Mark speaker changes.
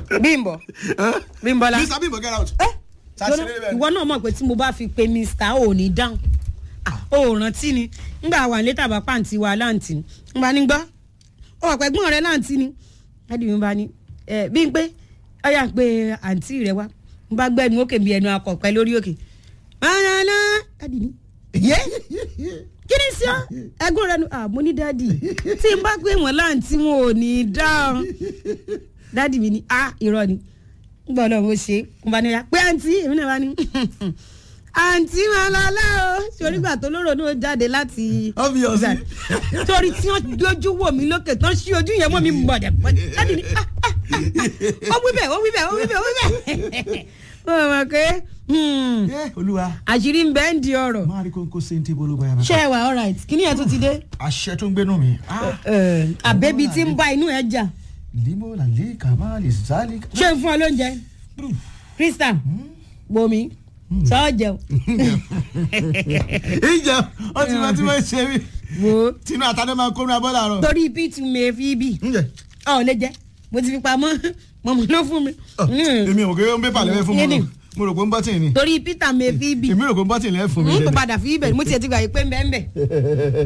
Speaker 1: bímbọ bímbọlá
Speaker 2: mr bimbo get out.
Speaker 1: ẹ
Speaker 2: Ṣàṣírí
Speaker 1: jọ̀nà,
Speaker 2: bẹ́ẹ̀ ni.
Speaker 1: ìwọ náà mọ̀ pé tí mo bá fi pe mr ò ní dáhùn Ah, ó rántí ni ngbà wà létà bá pàǹtí wa láǹtì ni n bá ní gbọ́ ó wà pẹ́gbọ́n rẹ láǹtì ni dádì mi bá ní ẹ bí n pé ọyà pé àǹtí rẹ wá n bá gbẹ́nu òkè bí ẹnu akọ̀pẹ́ lórí òkè mọ́nàlá dádì mi yé kí ni sí ọ ẹgbọ́n rẹ nu ah mo ní dádì tí n bá pè wọ́n láǹtí wọn ò ní dáhùn dádì mi ní ah irọ́ ni gbọ́ náà mo ṣe mo bá ní ya pé àǹtí èmi náà bá ní àǹtí máa lọ lẹ́ o torí gbà tó lóró náà jáde láti
Speaker 2: Obviously.
Speaker 1: torí tí wọ́n dojú wò mí lókè tán sí ojú yẹn mọ́ mi mọ̀dẹ̀ mọ̀dẹ̀ láti ní ah, ah, ah, ó wí bẹ́ẹ̀ ó wí bẹ́ẹ̀ ó wí bẹ́ẹ̀ ó wí bẹ́ẹ̀ ó mọ̀ pé hmm,
Speaker 2: ẹ olúwa
Speaker 1: àṣírí ń bẹ́ẹ̀ ń di ọ̀rọ̀
Speaker 2: máa rí kóńkó sèǹtì bológbó yàrá.
Speaker 1: ṣé ẹ wà all right kí ni ẹ tún ti dé
Speaker 2: àṣẹ tó ń gbénu mi. Ah,
Speaker 1: àbẹ́bí tí ń bá inú ẹ jà
Speaker 2: limo lali kamali zali.
Speaker 1: ṣé ń fún ọ lóúnjẹ krista bomi sọ jẹun
Speaker 2: ìjà ó ti máa ti máa ṣe mí.
Speaker 1: wo
Speaker 2: tinú àtàdé máa kó ní abọ́ làárọ̀.
Speaker 1: torí pt mi fi bí
Speaker 2: ǹjẹ́
Speaker 1: ọ lè jẹ mo ti fi pamọ́ mọ̀mọ́ ló fún mi Mm.
Speaker 2: èmi ò kò ń pépà lẹ́fẹ̀ fún mi
Speaker 1: Yéni.
Speaker 2: o. mo rò pé ń bọ́tì ni.
Speaker 1: torí peter mi fi bí
Speaker 2: èmi rò pé ń bọ́tì lẹ́fẹ̀ fún mi.
Speaker 1: n kò padà fi ibẹ̀ mo tiẹ̀ ti gbà yí pé ń bẹ́ẹ̀ ń bẹ̀